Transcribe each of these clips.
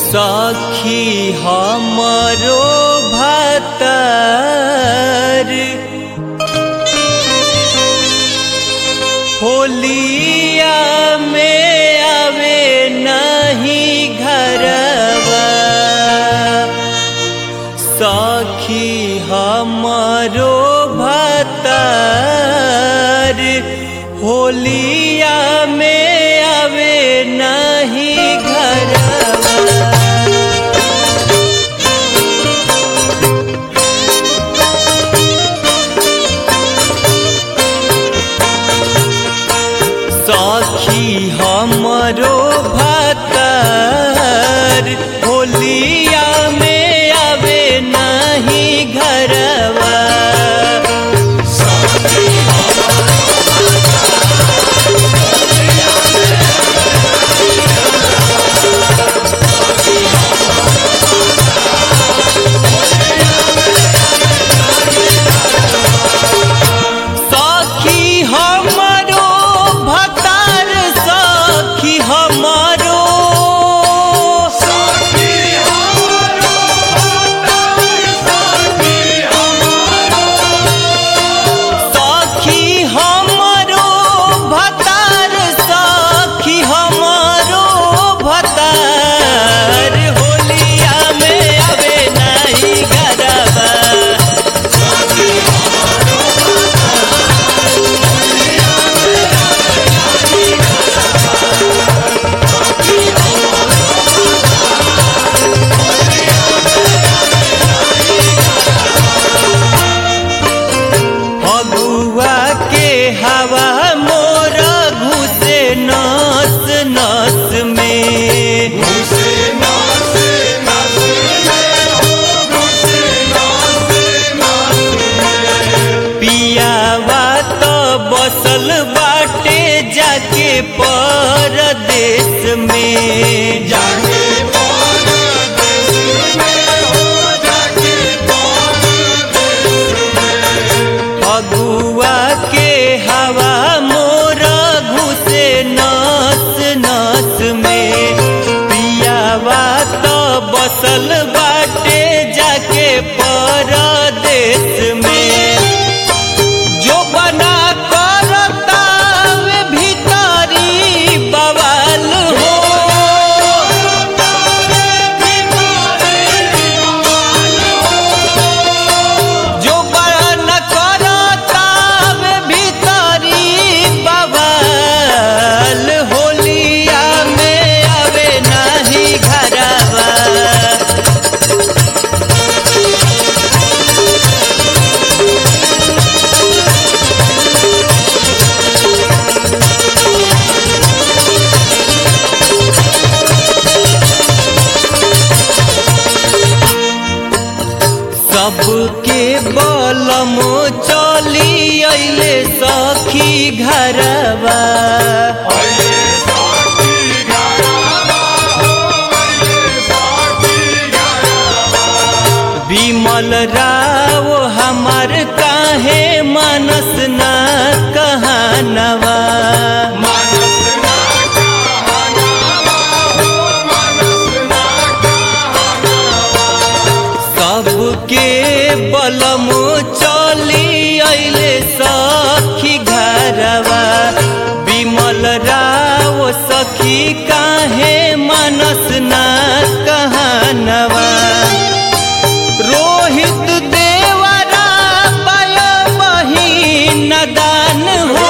सखी हमरो भतर होलिया में आवे नहीं घरवा सखी हमरो भतर होलिया में आवे नहीं घरवा सखी हमरो भतर होलिया में आवे नहीं घरवा सखी हमरो भतर सखी हमरो सखी हमरो भतर सखी हमरो भतर होलिया में आवे नहीं गरबा फगुआ के हवा मोर घुसे नस नस में पियावा तो बसल बाटे जाके परदेश में फगुआ के हवा मोर घुसे नस नस में पियावा तो बसल बाटे जाके परदेश में जो बना करता वे भीतरी बवाल हो जो बना करता वे भीतरी बवाल होलिया में आवे नहीं घरवा सबके बलम चली अइले सखी घरवा विमल राव हमार काहे मनस ना कहानवा सबके बलम चली अइले सखी घरवा विमल राव सखी काहे मनस ना कहानवा रोहित देवरा पय बहिन दान हो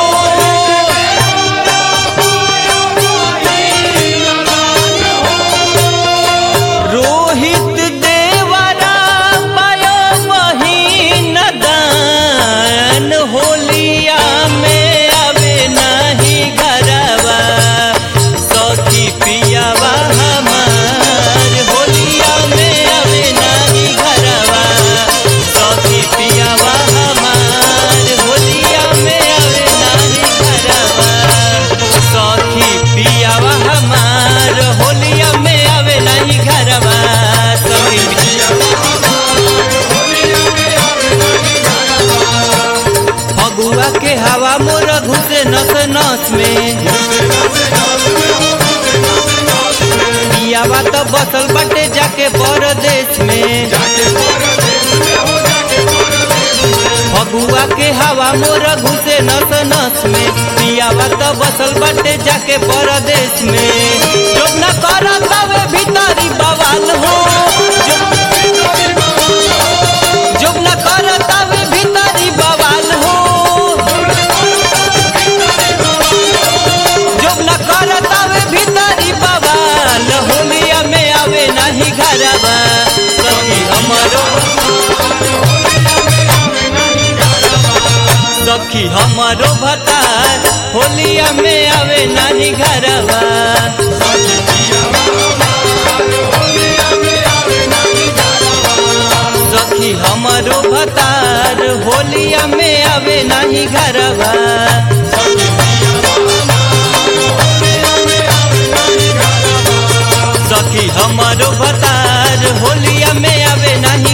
रोहित देवरा पय बहिन दान होलिया में आवे नहीं घरवा सखी पियावा हमार होलिया में आवे नहीं घरवा सखी पियावा हमार होलिया में आवे नहीं घरवा सखी पियावा हमार होलिया में आवे नहीं घरवा सखी फगुआ के हवा मोर घुसे नस नस में पियावा तो बसल बट जाके परदेश में जो न करत हवे भीतरी बवाल हो जो न करत हवे भीतरी बवाल हो जो न करत हवे भीतरी बवाल होलिया में आवे नहीं घरवा सखी हमरो सखी हमारो भतार होलिया में आवे नाही घरवा सखी हमारो भतार होलिया में आवे नाही घरवा सखी हमारो भतार होलिया में आवे नाही